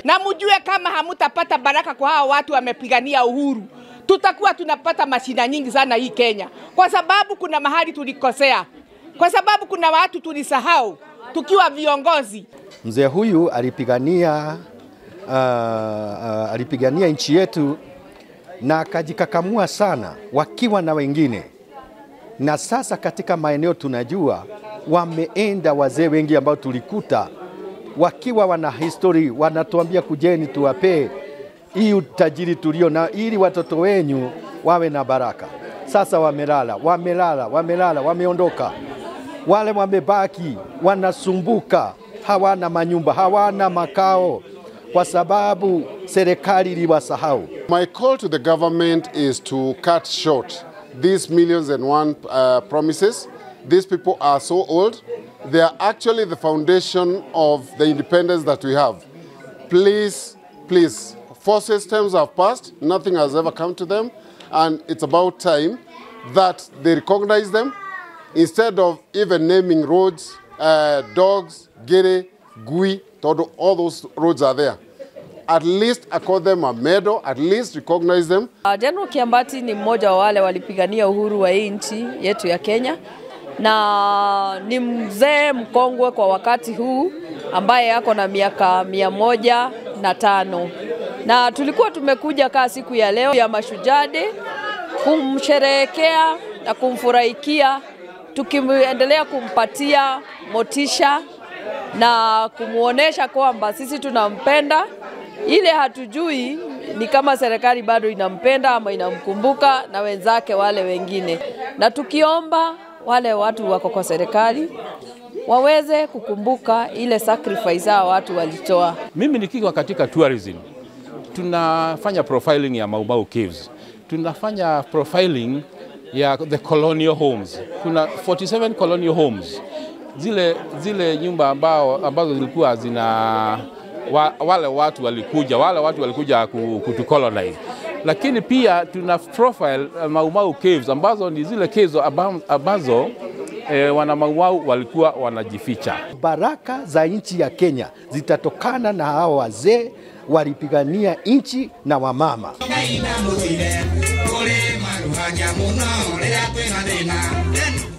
na mjue kama hamutapata baraka kwa hao watu wamepigania uhuru, tutakuwa tunapata mashida nyingi sana hii Kenya, kwa sababu kuna mahali tulikosea, kwa sababu kuna watu tulisahau tukiwa viongozi. Mzee huyu alipigania uh, uh, alipigania nchi yetu na akajikakamua sana wakiwa na wengine, na sasa katika maeneo tunajua wameenda wazee wengi ambao tulikuta wakiwa wana histori, wanatuambia kujeni tuwapee hii utajiri tulio na ili watoto wenyu wawe na baraka. Sasa wamelala, wamelala, wamelala, wameondoka. Wale wamebaki wanasumbuka, hawana manyumba, hawana makao kwa sababu serikali iliwasahau. My call to the government is to cut short these millions and one uh, promises. These people are so old. They are actually the foundation of the independence that we have. Please, please, four systems have passed, nothing has ever come to them, and it's about time that they recognize them instead of even naming roads, uh, dogs, Gere, Gui, Todo, all those roads are there. At least accord them a medal, at least recognize them. Uh, General Kiambati ni mmoja wa wale walipigania uhuru wa hii nchi yetu ya Kenya na ni mzee mkongwe kwa wakati huu ambaye ako na miaka mia moja na tano na tulikuwa tumekuja kaa siku ya leo ya Mashujaa Day kumsherehekea na kumfurahikia tukiendelea kumpatia motisha na kumwonyesha kwamba sisi tunampenda. Ile hatujui ni kama serikali bado inampenda ama inamkumbuka na wenzake wale wengine, na tukiomba wale watu wako kwa serikali waweze kukumbuka ile sacrifice hao watu walitoa. Mimi nikiwa katika tourism, tunafanya profiling ya Mau Mau Caves, tunafanya profiling ya the colonial homes. Kuna 47 colonial homes, zile, zile nyumba ambao, ambazo zilikuwa zina wa, wale watu walikuja wale watu walikuja kutucolonize, lakini pia tuna profile uh, Mau Mau Caves ambazo ni zile caves ambazo e, wana Mau Mau walikuwa wanajificha. Baraka za nchi ya Kenya zitatokana na hao wazee walipigania nchi na wamama. Ngai na mũthire, ũrĩ maruhanya mũno rĩrĩa twĩna thĩna